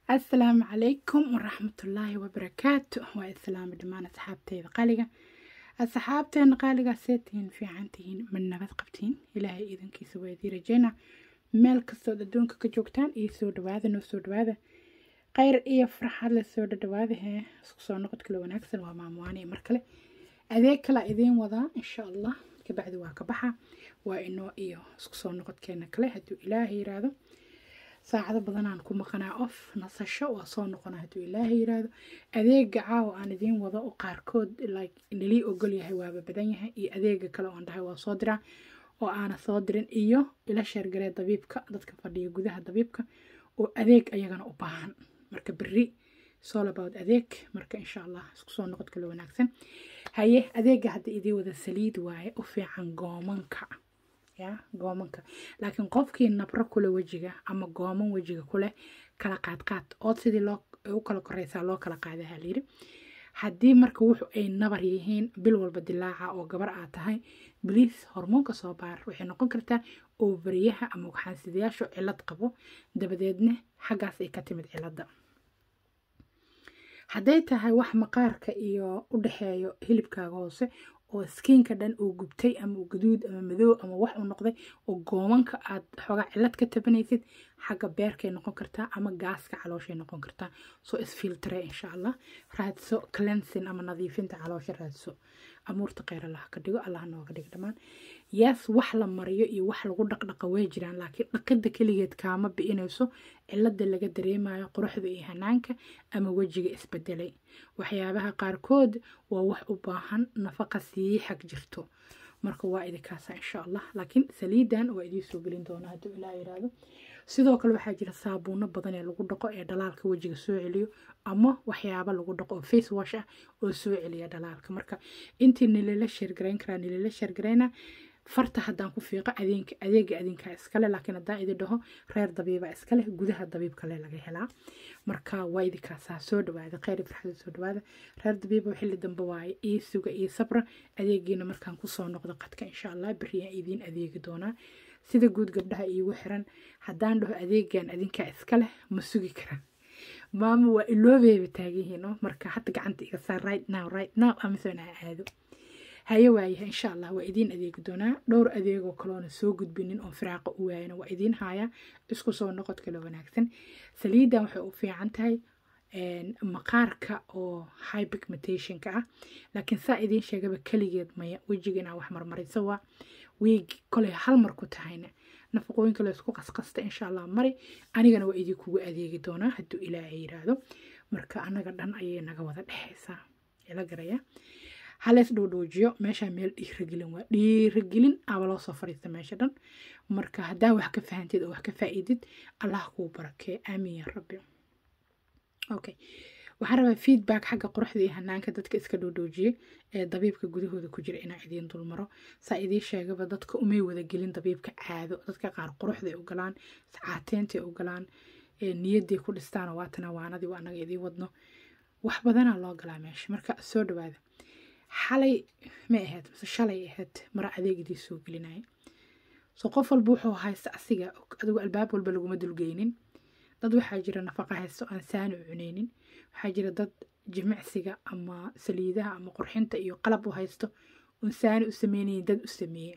asalaamu calaykum waraxmatullaahi wabarakaatu waa islaami dhammaan asxaabteyda qaaliga asxaabteena qaaliga seetihiin fiican tihiin ma nabad qabtiin ilaahay iidankiisa waa idii rajeyna meel kastood adduunka ka joogtaan iyo soo dhawaada noo soo dhawaada khayr iyo farxad la soo dhadhawaada hee isku soo noqod kale wanaagsan waa maamuwaani mar kale adeeg kala idiin wadaa insha allah kabacdi waa ka baxa waa inoo iyo isku soo noqodkeena kale hadduu ilaahay yiraahdo saacado badanaan ku maqanaa off nasasho waa soo noqona hadduu ilaahay yiraahdo adeega caawa aan idiin wado oo qaarkood like nalii ogol yahay waaba badan yahay iyo adeega kale oon dhahay waa soo diraa oo aana soo dirin iyo ila sheergaree dabiibka dadka fadhiya gudaha dabiibka oo adeeg ayagana u baahan marka berri soolabout adeeg marka insha allah isku soo noqod kale wanaagsan haye adeega hadda idii wada saliid waaye u fiican goomanka ya goomanka laakiin qofkii nabro kule wejiga ama gooman wejiga kuleh kala qaadqaad ood sidii loo u kala koreysaa loo kala qaadaha layiri haddii marka wuxu ay nabar yihiin bil walba dilaaca oo gabar aad tahay biliis hormoonka soo baar waxay noqon kartaa oobariyaha ama waxaansidayaashu cilad qabo dabadeedna xaggaas ay ka timid ciladda hadday tahay wax maqaarka iyo u dhexeeyo hilibkaaga hoose oo skiinka dhan uu gubtay ama uu gaduud ama madow ama wax uu noqday oo goomanka aad xoogaa cilad ka tabanaysid xagga beerkay noqon kartaa ama gaaska calooshay noqon kartaa soo isfiltre insha allah raadso cleansing ama nadiifinta caloosha raadso amuurta kheyr allah ka dhigo allah nooga dhigo dhammaan yaas wax la mariyo iyo wax lagu dhaqdhaqa way jiraan laakiin dhaqidda keligeed kaama bi'inayso cilada laga dareemayo quruxda iyo hanaanka ama wejiga isbedelay waxyaabaha qaarkood waa wax u baahan nafaqa sii xag jirto marka waa idinkaasa insha allah laakiin saliidan waa idiin soo gelin doonaa hadduu ilaa yiraahdo sidoo kale waxaa jira saabuuno badan ee lagu dhaqo ee dhalaalka wejiga soo celiyo ama waxyaaba lagu dhaqo oo face wash ah oo soo celiya dhalaalka marka intii nilala sheergarayn karaa nilala sheergarayna farta haddaan ku fiiqo adeega adeega adinkaa iskale laakiin haddaan idin dhaho reer dabiiba iskale gudaha dabiib kale laga helaa marka waa idinkaasaa soo dhawaada kheyr farxada soo dhawaada reer dabiiba xilli dambe waaye ii suga ii sabra adeegiina markaan kusoo noqdo qadka insha allah beriyaan idiin adeegi doonaa sida guud gabdhaha iigu xiran haddaan dhaho adeegan adinkaa iska leh ma sugi karaan maama waa iloobeeba taagihiin oo marka hadda gacanta iga saar right now right now amisoon ha aado haye waayaha insha allah waa idiin adeegi doonaa dhowr adeegoo kaloona soo gudbinin oo firaaqa u waayana waa idiin hayaa isku soo noqod kale wanaagsan saliidan waxay u fiican tahay maqaarka oo high pigmentationka ah laakiin saa idiin sheegaba keligeed maya wejiga inaa wax marmarisa waa wiig kolay hal mar ku tahayna nafaqooyinka la isku qasqasta insha allah mari anigana waa idinkugu adeegi doonaa hadduu ilaahay yiraahdo marka anaga dhan ayay naga wada dhexaysaa ila garaya halees dhowdhowjiyo meeshaa meel dhiiragelin waa dhiiragelin aba loo soo fadhiista meesha dhan marka haddaa wax ka fahantid oo wax ka faa'iidid allah kuu barakee aamiin ya rabbi okay waxaan rabaa feedback xagga quruxda iyo hanaanka dadka iska dhowdhowjiyey ee dabiibka gudahooda ku jira inaa idiin dulmaro saa idiin sheegaba dadka umay wadagelin dabiibka caado dadka qaar quruxday u galaan caateentay u galaan niyadday ku dhistaan waatana waanadii waa anaga idiin wadno wax badanaa loo galaa meesha marka soo dhawaada xalay may ahayd mise shalay ahayd mara adeeg idii soo gelinaya soo qof walba wuxuu haysta asiga adigu albaab walba laguma dulgeynin dad waxaa jira nafaqa haysto aan saani u cuneynin waxaa jira dad jimicsiga ama saliidaha ama qurxinta iyo qalab u haysto un saani u sameynayin dad u sameeye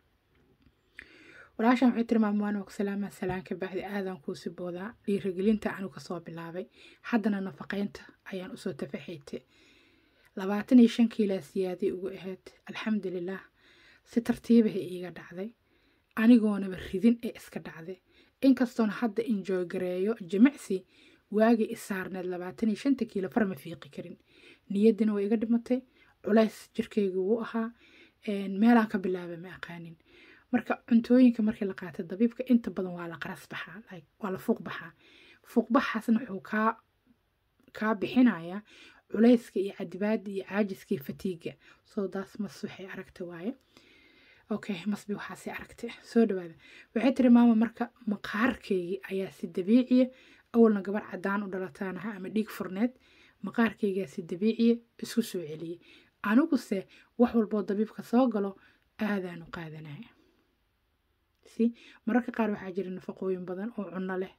walaashan waxay tiri maamuwaan waa ku salaama salaan ka bacdi aadan kuusi boodaa dhiiragelinta anu kasoo bilaabay haddana nafaqeynta ayaan usoo tafaxayte labaatan iyo shan kiilaa siyaaday ugu ahayd alxamdulilah si tartiibahay iiga dhacday anigoonaba ridin ee iska dhacday inkastoona hadda injooy gareeyo jimicsi waagii isaarneed labaatan iyo shanta kiilo farma fiiqi karin niyaddina way iga dhimatay culays jirkayga wuu ahaa meelaan ka bilaaba ma aqaanin marka cuntooyinka markii la qaatay dabiibka inta badan waa la qaras baxaa waa la fuuq baxaa fuuqbaxaasna wuxuu kaa kaa bixinayaa culayska iyo cadibaada iyo caajiska iyo fatiiga soo daas mas waxay aragta waaye okay masbi waxaasi aragtay soo dhawaada waxay tiri maama marka maqaarkaygii ayaa si dabiiciya awalna gabar cadaan u dhalataan aha ama dhiig furneed maqaarkaygaa si dabiiciya isku soo celiyey aniguse wax walboo dabiibka soo galo aadaanu qaadanaya si mararka qaar waxaa jira nafaqooyin badan oo cunno leh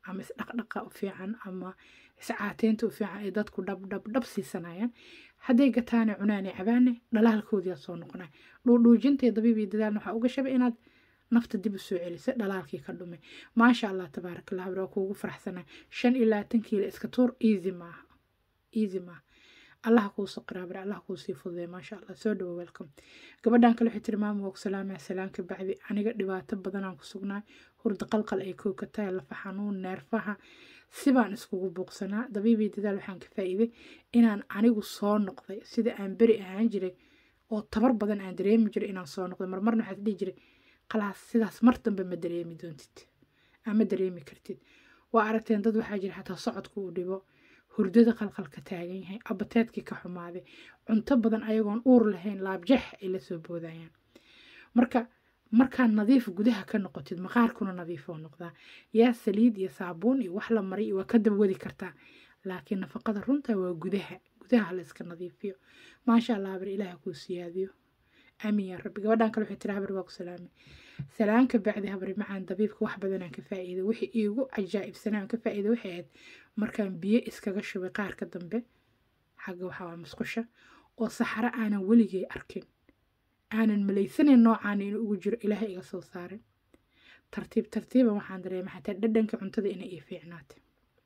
ama isdhaqdhaqa u fiican ama iscaateynta u fiican ay dadku dhab dhab dhab siisanayaan hadday gataane cunaane cabaane dhalaalkoodiyaa soo noqonaya dhuudhuujintay dabiib iyo dadaalna waxaa uga shabay inaad nafta dib u soo celisa dhalaalkii ka dhumay maasha allah tabaaraka allah waa kuugu faraxsanay shan iyo labaatan kiilo iska tuur easy maaha easy maaha allah kuu saqiraabare allah kuu sii fududay maasha allah soo dhawo welcome gabadhan kale waxay tiri maama woog salaamaya salaamka bacdi aniga dhibaato badanaan ku sugnaay hurda qalqal ay koo ka tahay lafa xanuun neerfaha sibaan iskugu buuqsanaa dabiibii dadaal waxaan ka faa'iiday inaan anigu soo noqday sida aan beri ahaan jiray oo tabar badan aan dareemi jiray inaan soo noqday marmarna waxaad dhihi jiray khalaas sidaas mar dambe ma dareemi doontid ama dareemi kartid waa aragteen dad waxaa jira xataa socodku uu dhibo hurdada qalqalka taagan yahay abateedkii ka xumaaday cunto badan ayagoon uur lahayn laabjeex ay la soo boodayaan marka markaad nadiif gudaha ka noqotid maqaarkuna nadiif oo noqdaa yaa saliid iyo saabuun iyo wax la maray waa ka dabwadi kartaa laakiin nafaqada runta waa gudaha gudaha la iska nadiifiyo maasha allah habar ilaaha kuu siyaadiyo aamin yaa rabbi gabadhan kale waxay tiri habar waa ku salaamay salaanka bacdi habari macaan dabiibka wax badanaan ka faa'iiday wixii iigu cajaa'ibsanaan ka faa'iiday waxay ahayd markaan biyo iskaga shubay qaarka dambe xagga waxaa waa musqusha oo saxaro aanan weligay arkin aanan malaysanayn noocaan inuu ugu jiro ilaahay iga soo saaray tartiib tartiiba waxaan dareema xataa dhadhanka cuntada inay ii fiicnaatay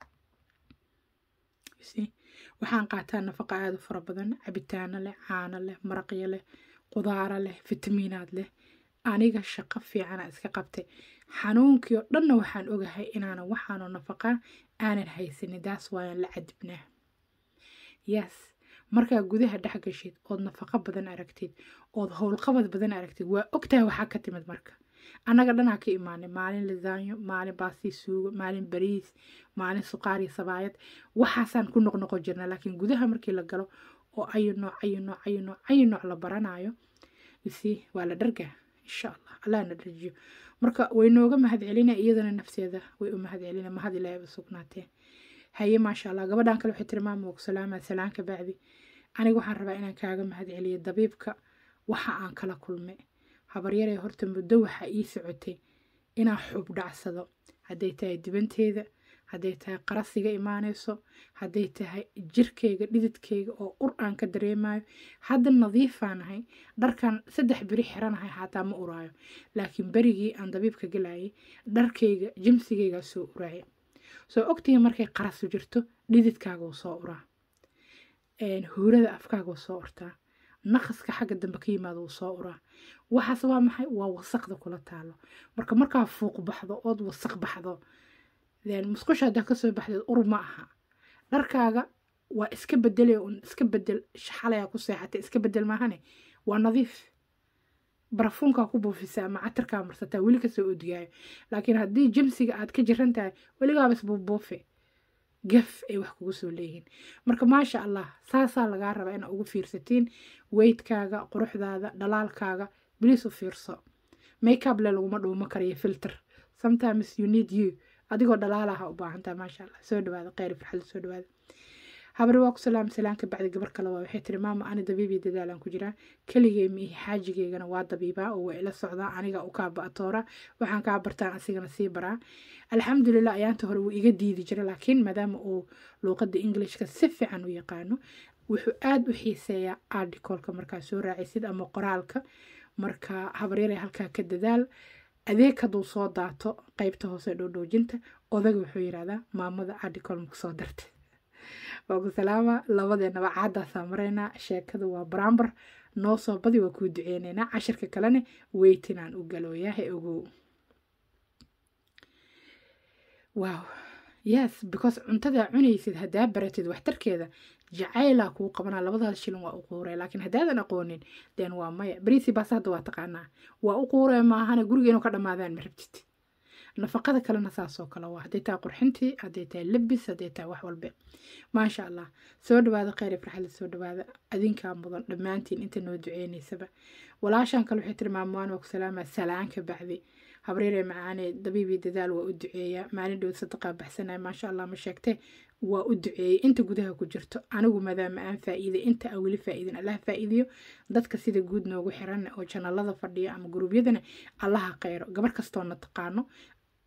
waxaan qaataa nafaqa aada u fara badan cabitaano leh caano leh maraqyo leh qudaaro leh fitamiinaad leh aniga shaqo fiicana iska qabtay xanuunkii oo dhanna waxaan ogahay inaanan waxaanoo nafaqaa aanan haysanin daas waayan la cadibnaa yes markaa gudaha dhex gashid ood nafaqo badan aragtid ood howlqabad badan aragtid waa ogtahay waxaa ka timid marka annaga dhanaa ka imaanay maalin lisaanyo maalin baasii suugo maalin bariis maalin suqaar iyo sabaayad waxaasaan ku noqnoqon jirna laakiin gudaha markii la galo oo ayu nooc ayu nooc ayu nooc ayu nooc la baranayo isi waa la dhargaa insha allah allah na dharjiyo marka way nooga mahad celina iyadana nafteeda way u mahad celina mahad ilaahay ba sugnaatee haye maasha allah gabadhan kale waxay tiri maama salaama salaanka bacdi aniga waxaan rabaa inaan kaaga mahad celiyo dabiibka waxa aan kala kulmay habaryaree horta muddo waxaa ii socotay inaan xub dhacsado hadday tahay dibanteeda hadday tahay qarasiga imaanayso hadday tahay jirkayga dhididkayga oo ur aan ka dareemayo hadda nadiifaanahay dharkan saddex beri xiranahay xataa ma uraayo laakiin berigii aan dabiibka gelayay dharkayga jimsigaygaa soo uraaya soo ogtihi markay qarasu jirto dhididkaaga wuu soo uraa huurada afkaaga wuu soo urtaa naqaska xagga dambe ka yimaada wuu soo uraa waxaas waa maxay waa wasaqda kula taalo marka markaa fuuq baxdo ood wasaq baxdo musqusha haddaa kasoo baxdeed ur ma aha dharkaaga waa iska bedelay un iska bedel xalaya ku seexatay iska bedel maahane waa nadiif barafuunkaa ku buufisaa ama catarkaa marsataa weli kasoo odgaayo laakiin haddii jimsiga aad ka jiran tahay weligaabas buubuufe gaf ay wax kugu soo leeyihiin marka maasha allah saasaa lagaa rabaa inaa ugu fiirsatiin weydkaaga quruxdaada dhalaalkaaga bilis u fiirso makeup le laguma dhuumo karayo filter sometimes you need you adigoo dhalaalaha u baahantaa maasha allah soo dhawaada kheyr farxada soo dhawaada habari waa ku salaam salaanka bacdi gabar kale waa waxay tiri maama ani dabiib iyo dadaalaan ku jiraa keligay miihi xaajigeygana waa dabiibaa oo waa ila socdaa aniga u kaa ba'toora waxaan kaa bartaan asigana sii baraa alxamdulilah ayaanta hore wuu iga diidi jira laakiin maadaama uu luuqada englishka si fiican u yaqaano wuxuu aada u xiiseeyaa articolka markaa soo raacisid ama qoraalka marka habaryare halkaa ka dadaal adeeg hadduu soo daato qeybta hoose dhoodhoojinta odaga wuxuu yidhahdaa maamada articol maku soo darta waaku salaama labadeenaba caadaasaa maraynaa sheekada waa barambar noo soo badi waa kuu duceyneynaa cashirka kalena weytinaan u galooyaha ogow wow yes because cuntada cunaysid haddaa baratid waxtarkeeda jacaylaa kuu qabanaa labadaas shilin waa u quuree laakiin haddaadan aqoonin den waa maya bariisi baas hadda waa taqaanaa waa u quuree maahana guriga inuu ka dhammaadaan ma rabtid nafaqada kalena saasoo kale waa hadday tahay qurxintii hadday tahay labis hadday tahay wax walbe maasha allah soo dhawaada kheyr farxada soo dhawaada adinkaa mudan dhammaantiin inta noo duceynaysaba walaashaan kale waxay tiri maamuwaan waa ku salaamaa salaanka bacdi habreeree macaane dabiibii dadaal waa u duceeyaa maalin dhow sadaqaa baxsanaya maasha allah ma sheegtee waa u duceeyey inta gudaha ku jirto anigu maadaama aan faa'iiday inta aan weli faa'iidin allah faa'iidiyo dadka sida guud noogu xiran oo janalada fadhiya ama guruubyadana allaha kheyro gabar kastoona taqaano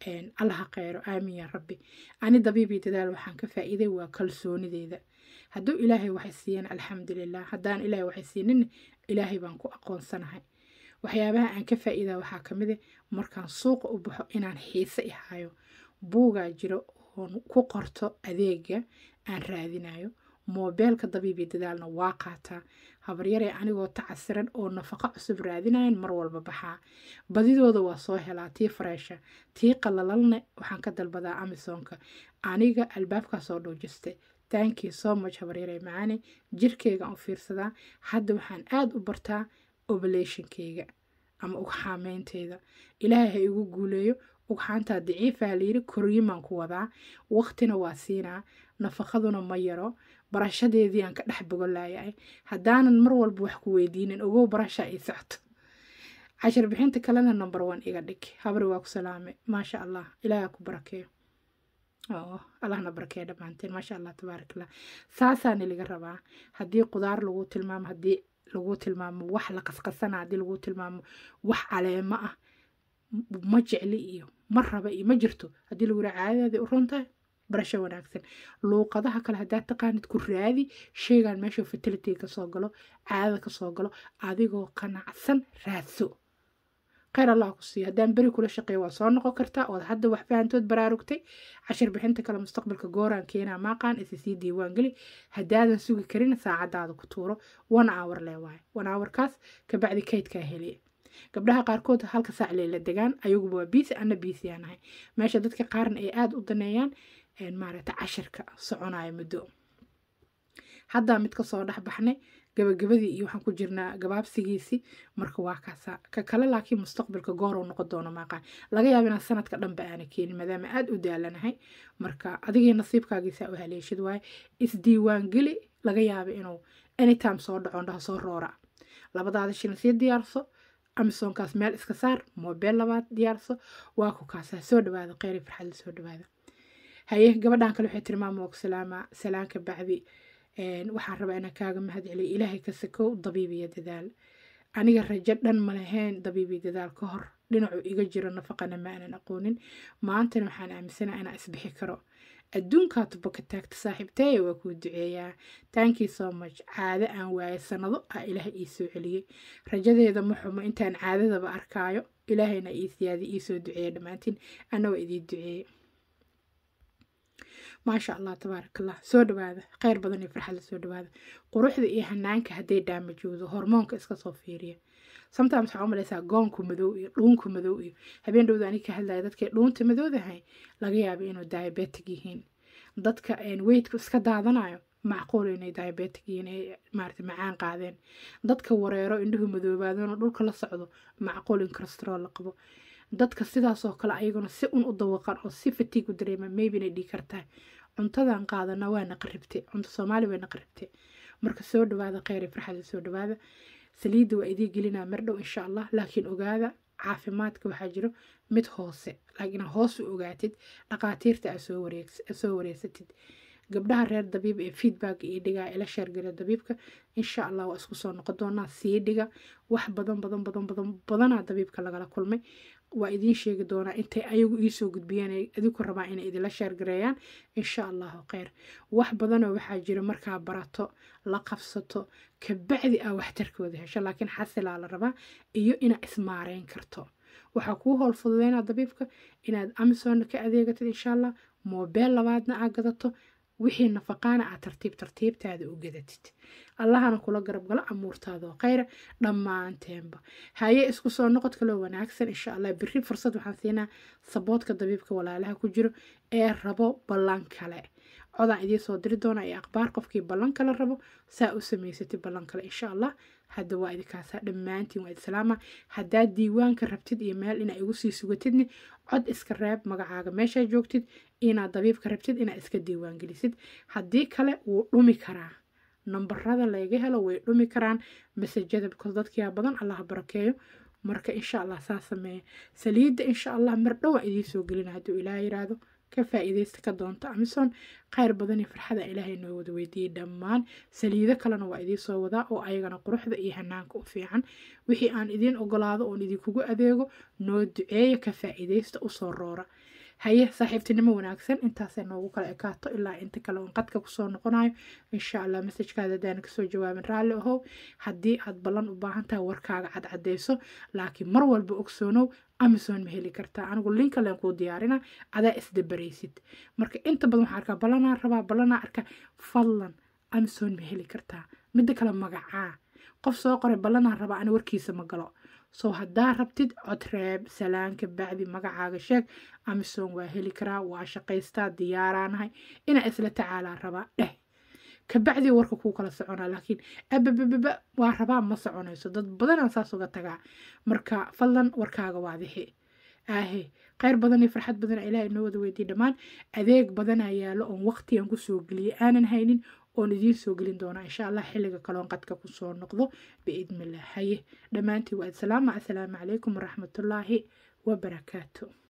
allaha kheyro aamin yaa rabbi ani dabiibii dadaal waxaan ka faa'iiday waa kalsoonideeda hadduu ilaahay waxay siiyeen alxamdulilah haddaan ilaahay waxay siinin ilaahay baan ku aqoonsanahay waxyaabaha aan ka faa'iidaa waxaa ka mid a markaan suuqa u baxo inaan xiise ihayo buugaa jiro oon ku qorto adeega aan raadinayo moobeelka dabiibi dadaalna waa qaataa habaryaree anigoo tacasiran oo nafaqo cusub raadinayan mar walba baxaa badidooda waa soo helaa tii fareesha tii qalalalne waxaan ka dalbadaa amisonka aniga albaabkaasoo dhowjiste thank you so much habaryaree macaani jirkeygaan u fiirsadaa hadda waxaan aada u bartaa oblationkeyga ama ugxaameynteyda ilaahay ha igu guuleeyo ugxaantaa daciifaha layiri koryimaan ku wadaa waqtina waa siinaa nafaqaduna ma yaro barashadeedii aan ka dhex bogolayahay haddaanan mar walba wax ku weydiinin ogow barasha ay socto cashar bixinta kalena number one iga dhig habri waa ku salaame maasha allah ilaaha ku barakeeyo allahna barakeeyo dhammaanteen maasha allah tabaarakallah saasaana laga rabaa haddii qudaar lagu tilmaamo haddii lagu tilmaamo wax la qasqasana haddii lagu tilmaamo wax caleemo ah ma jecli iyo ma raba iyo ma jirto haddii lagu yiraa caadadaada u runtahay barasho wanaagsan luuqadaha kale haddaad taqaanid ku raadi sheegaan meesha fertility kasoo galo caadada kasoo galo adigoo qanacsan raadso kheyr allah ku siiyo haddaan beri kula shaqeeyo waa soo noqon kartaa ood hadda wax fahantood baraarugtay cashir bixinta kale mustaqbalka gooraan keenaa maaqaan isa sii diiwaan geli haddaadan sugi karin saacadaada ku tuuro one hour lee waaye one hourkaas kabacdi kaydkaa heliya gabdhaha qaarkood halka saac leela degaan ayaguba waa biisi ana biisi aan ahay meesha dadka qaarna ay aada u daneeyaan maaragta cashirka soconayo muddo haddaa mid kasoo dhex baxnay gabagabadii iyo waxaan ku jirnaa gabaabsigiisii marka waa kaasa ka kale laakiin mustaqbalka goor uu noqon doono maaqaan laga yaaba inaan sanadka dhanba aana keenin maadaama aada u daalanahay marka adigii nasiibkaagiisaa u haleeshid waaye isdiiwaangeli laga yaaba inuu anytime soo dhaco dhaha soo roora labadaada shilin sii diyaarso amisonkaas meel iska saar moobeel labaad diyaarso waa ku kaasaa soo dhawaada kheyri farxadla soo dhawaada haye gabadhan kale waxay tiri maama og salaama salaanka bacdi waxaan rabaa inaan kaaga mahad celiyo ilaahay ka sakow dabiibiyo dadaal aniga rajo dhan ma lahayn dabiibiyo dadaal ka hor dhinacu iga jiro nafaqana ma aanan aqoonin maantana waxaan aaminsanaha inaan isbixi karo adduunkaa tuba ka taagta saaxiibteeya waa kuu duceeyaa taankii so much caado aan waaye sanado ah ilaahay ii soo celiyey rajadeeda ma xumo intaan caadadaba arkaayo ilaahayna ii siyaadi ii soo duceeya dhammaantiin ana waa idii duceeye maasha allah tabaarak allah soo dhawaada kheyr badan iyo farxadla soo dhawaada quruxda iyo hanaanka hadday dhaamajoodo hormoonka iska soo fiiriya sometimes waxaa u malaysaa goonku madow iyo dhuunku madow iyo habeen dhowda anig ka hadlaya dadkay dhuunta madowdahay laga yaaba inuu diabetic yihiin dadka weydku iska daadanayo macquul inay diabetic yihiin ay maarata macaan qaadeen dadka wareero indhuhu madoobaadona dhulka la socdo macquul in cholesterool la qabo dadka sidaasoo kale ayaguna si un u dawaqan oo si fatiig u dareema maybe inay dhigi kartahay cuntadan qaadana waa naqaribte cunto soomaali way naqaribte marka soo dhawaada kheyri farxada soo dhawaada saliidda waa idii gelinaa mar dhow insha allah laakiin ogaada caafimaadka waxaa jiro mid hoose laakiin hoos u ogaatid dhaqaatiirta aa soo wareegsatid gabdhaha reer dabiib ee feedback iyo dhigaa ila sheergala dabiibka insha allah waa isku soo noqon doonaa sii dhiga wax badan badan badan badan badanaa dabiibka lagala kulmay waa idiin sheegi doonaa intay ayagu iisoo gudbiyeen ay adiku rabaa inay idinla sheergareeyaan insha allahu kheyr wax badanoo waxaa jira markaa barato la qabsato kabacdi aa waxtarkooda hesho laakiin xasilaa la rabaa iyo inaad ismaareyn karto waxaa kuu howl fududeynaa dabiibka inaad amazon ka adeegatid insha allah moobeel labaadna aa gadato wixii nafaqaana aad tartiib tartiibtaada u gadatid allahana kula garab galo amuurtaada oo kheyra dhammaanteenba haye isku soo noqod kaloo wanaagsan insha allah biri fursad waxaan siinaa saboodka dabiibka walaalaha ku jiro ee rabo ballan kale codaan idiin soo diri doona ee akhbaar qofkii ballan kale rabo saa u samaysatid ballan kale insha allah hadda waa idinkaasa dhammaantiin waa idsalaama haddaad diiwaanka rabtid iyo meel inaa igu sii sugatidni cod iska reeb magacaaga meeshaa joogtid inaad dabiibka rabtid inaad iska diiwaan gelisid haddii kale wuu dhumi karaa nambarada laga helo way dhumi karaan masajada because dadkiyaa badan allah barakeeyo marka insha allah saa sameeya saliidda insha allah mar dhowaan idiin soo gelina hadduu ilaah yiraahdo ka faa'iidaysta ka doonto amison kheyr badan iyo farxada ilaahay noo wada weydiiyey dhammaan saliido kalena waa idiin soo wadaa oo ayagana quruxda iyo hanaanka u fiican wixii aan idiin ogolaado oon idinkugu adeego noo duceeya ka faa'iidaysta usoo roora haye saaxiibtinimo wanaagsan intaasay noogu kala ekaato ilaa inta kale oon qadka kusoo noqonayo insha allah masajkaada hadaan kasoo jawaabin raalli ahow haddii aad ballan u baahan tahay warkaaga cadcadeyso laakiin mar walba ogsoonow amazon ma heli kartaa anigu linka leen kuu diyaarina adaa isdabaraysid marka inta badan waxaa arkaa ballanaa rabaa ballanaa arkaa fadlan amazon ma heli kartaa midda kale magacaa qof soo qoray ballanaa rabaa ani warkiisa ma galo soo haddaa rabtid codreeb salaanka bacdi magacaaga sheeg amazon waa heli karaa waa shaqaystaa diyaaraanahay inaa isla tacaalaa rabaa dheh kabacdi warka kuu kala soconaa laakiin ababababa waa rabaa ma soconayso dad badanaa saas uga tagaa marka fadlan warkaaga waadixi aahe kheyr badan iyo farxad badan ilaah inoo wada weydiye dhammaan adeeg badanaa yaalo oon waqtigan kusoo geliyay aanan haynin oon idiin soo gelin doonaa insha allah xilliga kaloon qadka kusoo noqdo biidnillah haye dhammaantii waa salaama assalaamu calaykum waraxmatullaahi wabarakaatu